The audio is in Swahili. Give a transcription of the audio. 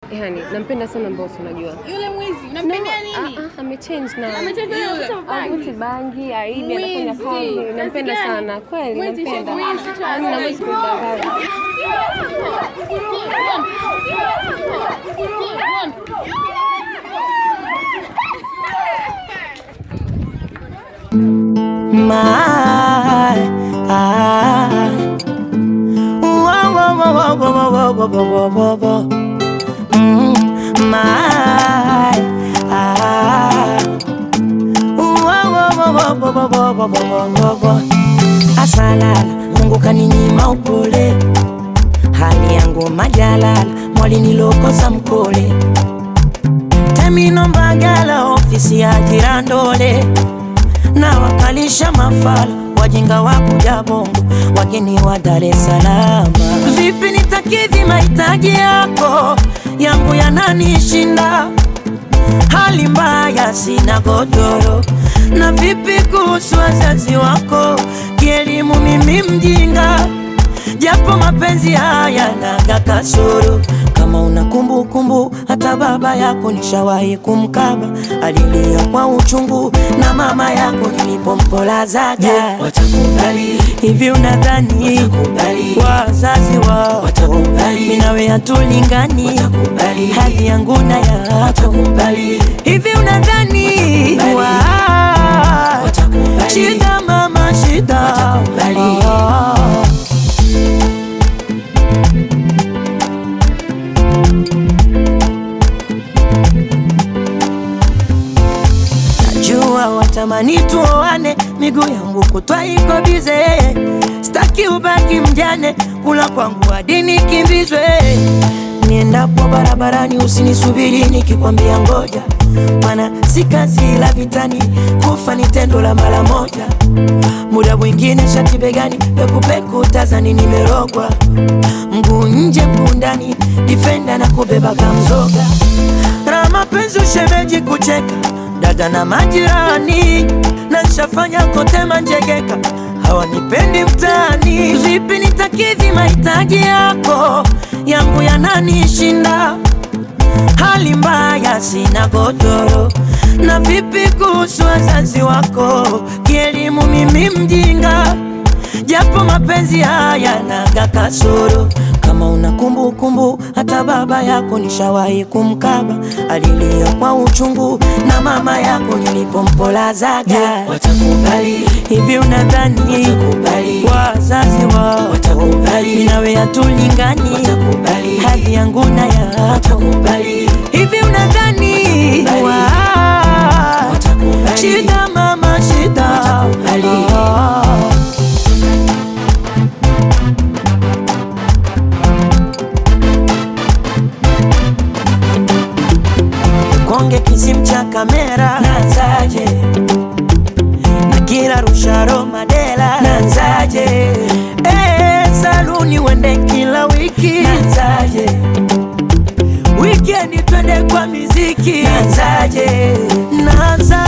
Yani nampenda sana Mbosso unajua. Yule mwizi unampendea nini? Ah, ah, amechange na Amechange na Yule. kuvuta bangi. Avuti bangi, aibi, anafanya Mwizi. kazi. Nampenda Kazi gani? sana. Kweli Mwizi, nampenda. mwizi tu Yaani hasa. nawezi kumdanganya. My, ah, whoa, whoa, whoa, whoa, whoa, whoa, whoa, whoa, whoa, whoa. Mm, my, ah, whoa, whoa, whoa, whoa, whoa, whoa, whoa, whoa, whoa, whoa. Asalala, Mungu kaninyima upole, hali yangu majalala, mwali nilokosa mkole, temino mbagala, ofisi ya jirandole na wakalisha mafala wajinga wa kuja bongo wageni wa Dar es Salaam. Vipi nitakidhi mahitaji yako yangu yananishinda, hali mbaya, sina godoro. Na vipi kuhusu wazazi wako, kielimu mimi mjinga, japo mapenzi haya naga kasoro. Kama una kumbukumbu, hata baba yako nishawahi kumkaba, alilia kwa uchungu, na mama yako nilipompolazaga. Watakubali, Hivi unadhani Watakubali. wazazi wao Watakubali. mimi nawe hatulingani, Watakubali. hali yangu na yako watakubali, Hivi unadhani Watakubali. wa- Watakubali. shida mama shida Watakubali. Ah. Najua watamani tuoane, miguu yangu kutwa iko bize, staki ubaki mjane, kula kwangu hadi nikimbizwe. Niendapo barabarani usinisubiri nikikwambia ngoja, maana si kazi la vitani, kufa ni tendo la mara moja. Muda mwingine shati begani, pekupeku tazani nimerogwa, mguu nje mguu ndani, difenda na kubeba kamzoga na mapenzi ushemeji kucheka dada na majirani na nshafanya kote manjegeka hawanipendi mtaani vipi nitakidhi mahitaji yako yangu yananishinda hali mbaya sina godoro na vipi kuhusu wazazi wako kielimu mimi mjinga japo mapenzi haya naga kasoro kama una kumbukumbu hata baba yako nishawahi kumkaba alilia kwa uchungu na mama yako nilipompolazaga watakubali, hivi unadhani Watakubali. wazazi wao Watakubali. mimi nawe hatulingani Watakubali. hali yangu na yako watakubali, hivi unadhani Watakubali. wa- Watakubali. shida mama shida Watakubali. Ah. konge kisim cha kamera nanzaje na kila rusharo madela nanzaje eh, saluni wende kila wiki nanzaje wikendi twende kwa miziki nanzaje nanza